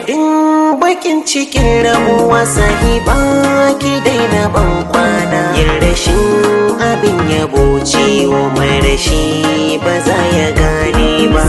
sanadin bakin cikin rabuwa sahiba ki daina ban kwana yin rashin abin yabo ciwo mai rashi ba za ya gane ba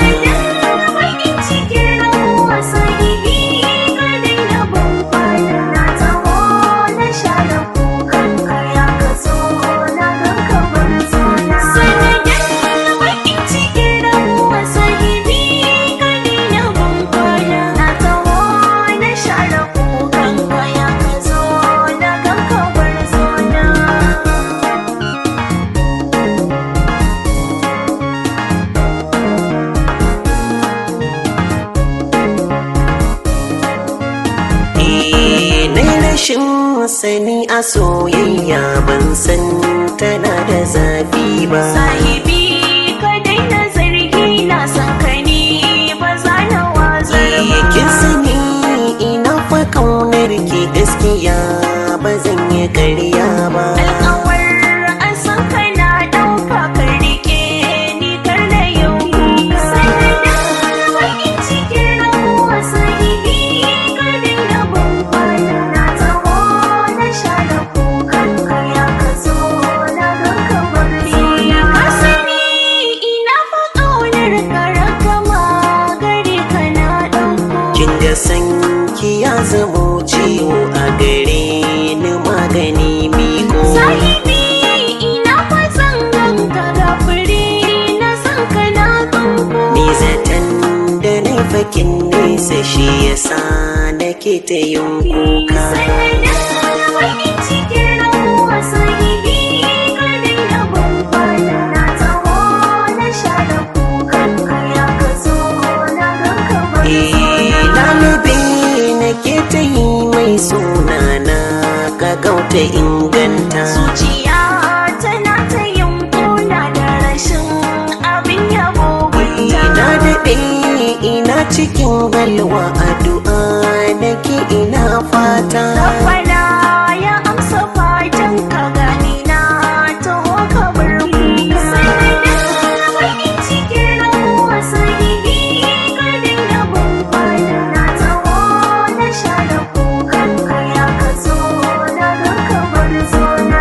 rashin sani a soyayya ban san tana da zafi ba sahibi ka daina zargi na san ka ni ba za na wazar ba kin sani ina fa kaunar ki gaskiya ba zan yi ƙarya ba alƙawar an san ka na ɗauka ka rike ni kar da yau kuka sanadin bakin cikin rabuwa sahibi ka daina ban kwana na taho na share kukan ka ya ka zo na gan ka bar zona ka sani ina fa ƙaunar ka ragama gare ka na ɗauko kin ga san ki ya zamo ciwo a gare ni magani miko Sahibi ina fatan ganka ga fure na san ka na tsunko ni zaton da laifakin nesa shi yasa nake ta yin kuka Sanadin bakin cikin rabuwa sahibi ka daina ban kwana na taho na share kukan ka ya ka zo na gan ka bar zona Lalabe nake ta yi mai suna na ka gauta inganta Zuciya tana ta yin kuna da rashin abin yabo gunta Ina daɗe ina cikin galwa addu'a nake ina fata Rabbana ya amsa fatan ka gani na taho ka bar kuka Sanadin bakin cikin rabuwa sahibi ka daina ban kwana na taho na share kukan ka ya ka zo na gan ka bar zona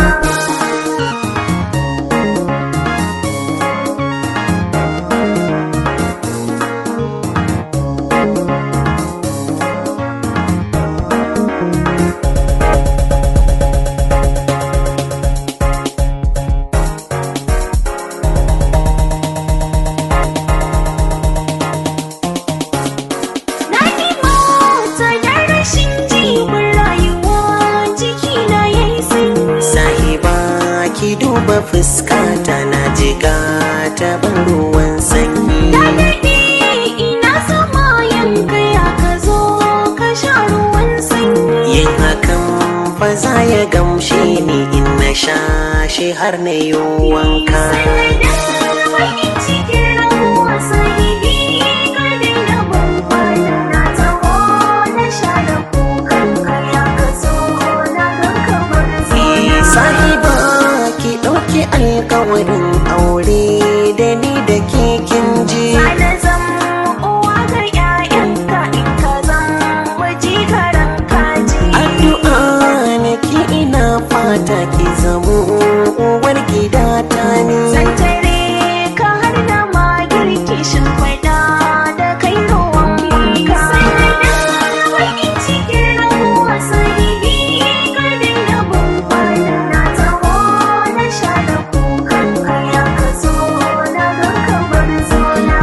Na mota da rashin jibin rayuwa jiki na yayi sanyi Sahiba ki duba fuskata na jiga ta ban ruwan sanyi Na daɗe ina sama yanka ya ka zo ka sha ruwan sanyi Yin hakan fa za ya gamshe ni in na sha shi har na yi wanka Sanadin bakin cikin rabuwa sahibi ka daina ban kwana na taho na share kukan ka ya ka zo na gan ka bar zona sahiba ki ɗauki alkawarin aure da ni da ke kin ji Sana zan uwa ga 'ya'yanka in ka zan waje karan kaji addu'a nake ina fata ki zamo uwar gida ta ni Zan tare ka har da ma girki shin faɗa da kai ruwan wanka. Sanadin bakin cikin rabuwa sahibi ka daina ban kwana na taho na share kukan ka ya ka zo na gan ka bar zona.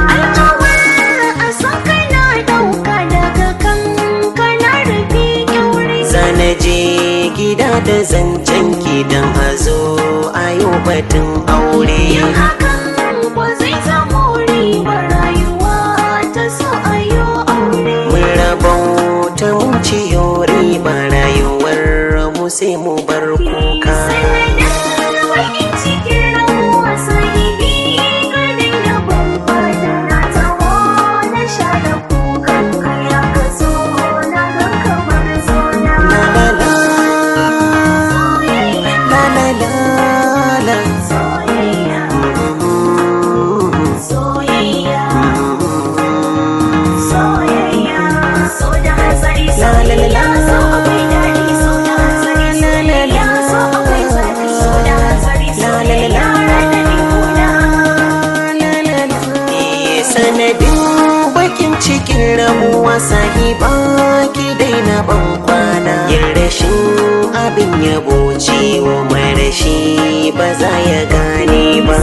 Alƙawar a san kana ɗauka daga kan kana rufe kyaure. zana je gida da zancen ki dan a zo a yau batun aure Yin hakan ba zai zamo ribar rayuwa ta so a yi aure. mun rabauta mun ciyo riba rayuwar mu sai mu bar kuka Sanadin bakin cikin rabuwa sahibi ka daina ban kwana na taho na share kukan ka ya ka zo na gan ka bar zona. la la la Soyayya, la la la la soyayya, soyayya, soyayya, abin yabo ciwo marashi ba za ya gane ba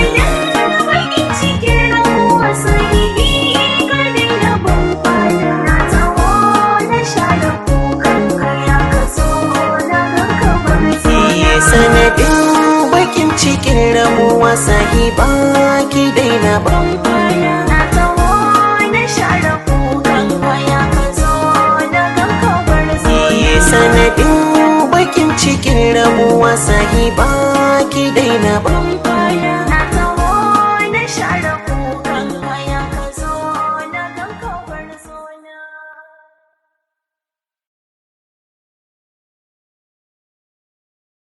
sanadin bakin cikin ramuwa sahiba ki daina ban sanadin bakin cikin ramuwa sahiba ki daina ban